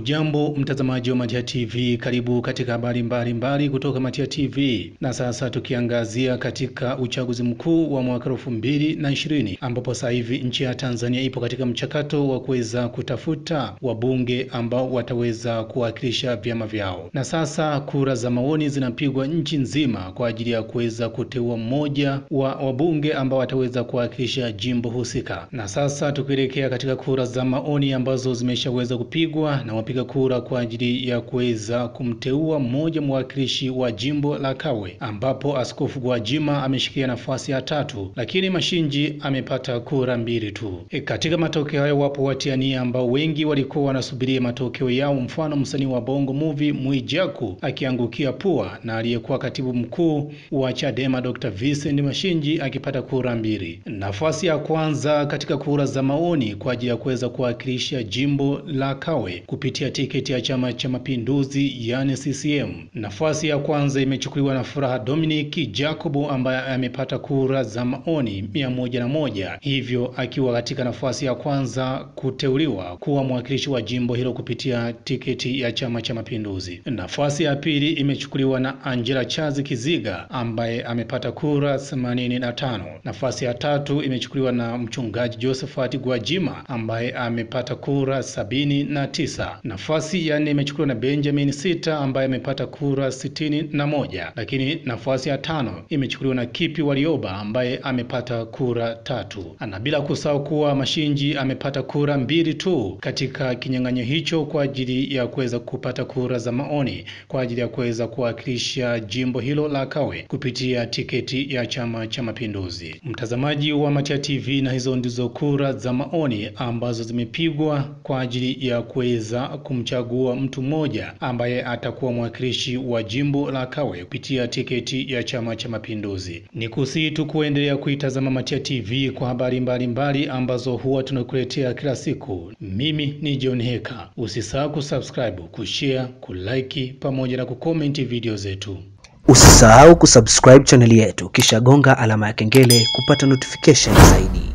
Hujambo mtazamaji wa Matia TV, karibu katika habari mbalimbali kutoka Matia TV. Na sasa tukiangazia katika uchaguzi mkuu wa mwaka elfu mbili na ishirini ambapo sasa hivi nchi ya Tanzania ipo katika mchakato wa kuweza kutafuta wabunge ambao wataweza kuwakilisha vyama vyao, na sasa kura za maoni zinapigwa nchi nzima kwa ajili ya kuweza kuteua mmoja wa wabunge ambao wataweza kuwakilisha jimbo husika. Na sasa tukielekea katika kura za maoni ambazo zimeshaweza kupigwa na wapiga kura kwa ajili ya kuweza kumteua mmoja mwakilishi wa jimbo la Kawe, ambapo Askofu Gwajima ameshikia nafasi ya tatu, lakini Mashinji amepata kura mbili tu. E, katika matokeo hayo wapo watiania ambao wengi walikuwa wanasubiria matokeo yao, mfano msanii wa Bongo Movie Mwijaku akiangukia pua na aliyekuwa katibu mkuu wa Chadema Dr. Vincent Mashinji akipata kura mbili. Nafasi ya kwanza katika kura za maoni kwa ajili ya kuweza kuwakilisha jimbo la Kawe kupitia tiketi ya Chama cha Mapinduzi yani CCM. Nafasi ya kwanza imechukuliwa na Furaha Dominic Jacobo ambaye amepata kura za maoni mia moja na moja, hivyo akiwa katika nafasi ya kwanza kuteuliwa kuwa mwakilishi wa jimbo hilo kupitia tiketi ya Chama cha Mapinduzi. Nafasi ya pili imechukuliwa na Angela Chazi Kiziga ambaye amepata kura 85. Nafasi ya tatu imechukuliwa na mchungaji Josephat Gwajima ambaye amepata kura sabini na tisa. Nafasi ya nne imechukuliwa na Benjamin Sita ambaye amepata kura sitini na moja, lakini nafasi ya tano imechukuliwa na Kipi Walioba ambaye amepata kura tatu, na bila kusahau kuwa Mashinji amepata kura mbili tu katika kinyang'anyo hicho kwa ajili ya kuweza kupata kura za maoni kwa ajili ya kuweza kuwakilisha jimbo hilo la Kawe kupitia tiketi ya Chama cha Mapinduzi. Mtazamaji wa Matia TV, na hizo ndizo kura za maoni ambazo zimepigwa kwa ajili ya kuweza kumchagua mtu mmoja ambaye atakuwa mwakilishi wa jimbo la Kawe kupitia tiketi ya Chama cha Mapinduzi. Ni kusihi tu kuendelea kuitazama Matia TV kwa habari mbalimbali mbali ambazo huwa tunakuletea kila siku. Mimi ni John Heka. Usisahau kusubscribe, kushare, kulike pamoja na kukomenti video zetu. Usisahau kusubscribe chaneli yetu kisha gonga alama ya kengele kupata notification zaidi.